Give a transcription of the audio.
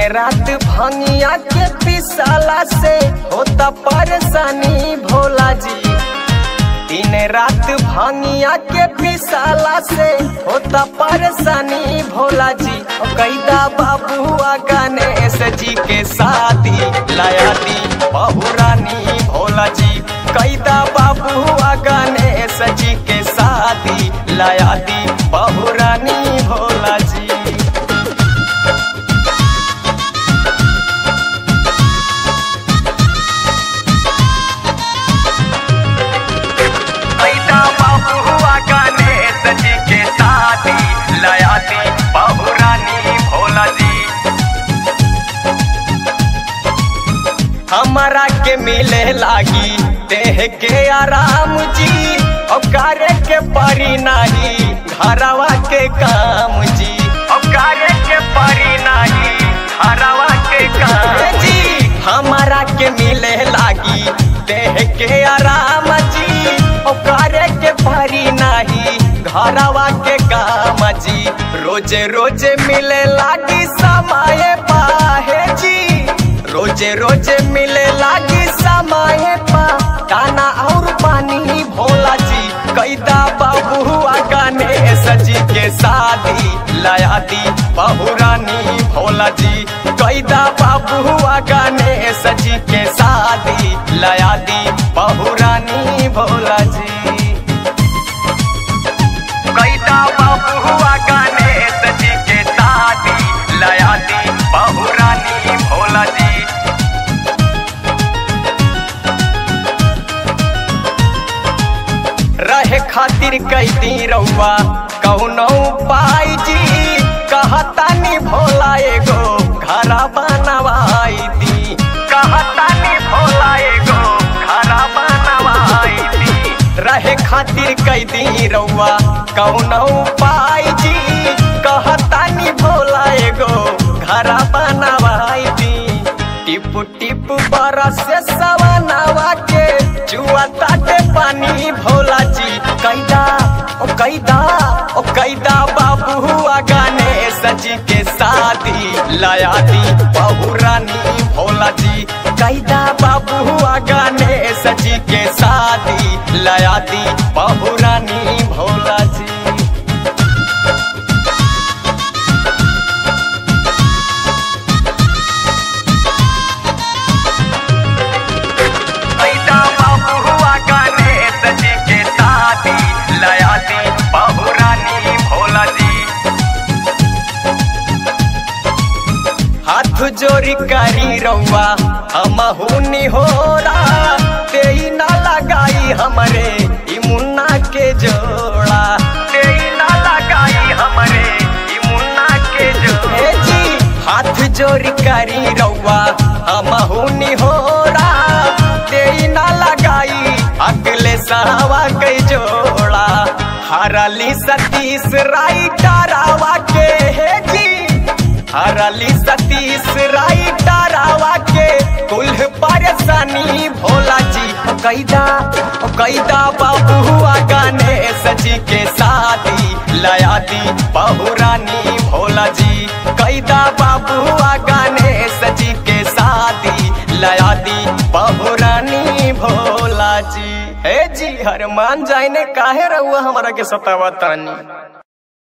रात भंगिया के पिसाला से होता परेशानी भोला जी दिन रात भंगिया के पिसाला से होता परेशानी भोला जी ओ कैदा बाबुआ गणेश जी के शादी लाया दी बहुरानी भोला जी कैदा बाबुआ गणेश जी के शादी लाया दी बहुरानी भोला जी कैदा बाबुआ गणेश जी के शादी लाया दी बहुरानी भोला जी हमारा के मिले लागी देह के आराम जी और कार्य के परी नाही घरवा के काम जी और कार्य के परी नाही घरवा के काम जी हमारा के मिले लागी देह के आराम जी और कार्य के परी नाही घरवा के काम जी रोजे रोजे मिले लागी समय पाहे जी रोजे रोजे मिले लागी समय पा दाना और पानी भोला जी कैदा बाबुआ गणेश जी के शादी लाया दी बहुरानी भोला जी कैदा बाबुआ गणेश जी के शादी लाया दी बहुरानी भोला जी कैदा बाबुआ गणेश जी के शादी लाया दी बहुरानी भोला जी रहे खातिर कैदी रउआ कौनो पाई जी कहतानी भोला एगो घरा बनवाई दी कहतानी भोला एगो घरा बनवाई दी रहे खातिर कैदी रउआ कौनो पाई जी कहतानी भोला एगो घरा बनवाई दी टिप टिप बरस सवनावा के जुआ ताटे पानी भोला जी कैदा ओ कैदा ओ कैदा बाबुआ गणेश जी के शादी लाया दी बहुरानी भोला जी कैदा बाबुआ गणेश जी के शादी लाया दी बहुरानी भोला जी कैदा बाबुआ गणेश जी के शादी लाया दी बहुरानी भोला जी हाथ जोड़ी करी रउआ हम हुनी हो तेई ना लगाई हमरे ई मुन्ना के जोड़ा तेई ना लगाई हमरे ई मुन्ना के जोड़ा जी हाथ जोड़ी करी रउआ हम हुनी हो तेई ना लगाई अगले सावा के जोड़ा हरली सतीश राइटरावा के हे जी हरली सतीश राइटरावा के कुल परेशानी भोला जी ओ कैदा ओ कैदा बाबुआ गणेश जी के शादी लाया दी बहुरानी भोला जी कैदा बाबुआ गणेश जी के शादी लाया दी बहुरानी भोला जी हे जी हर मान जाइने काहे रहुआ हमारा के सतावा तानी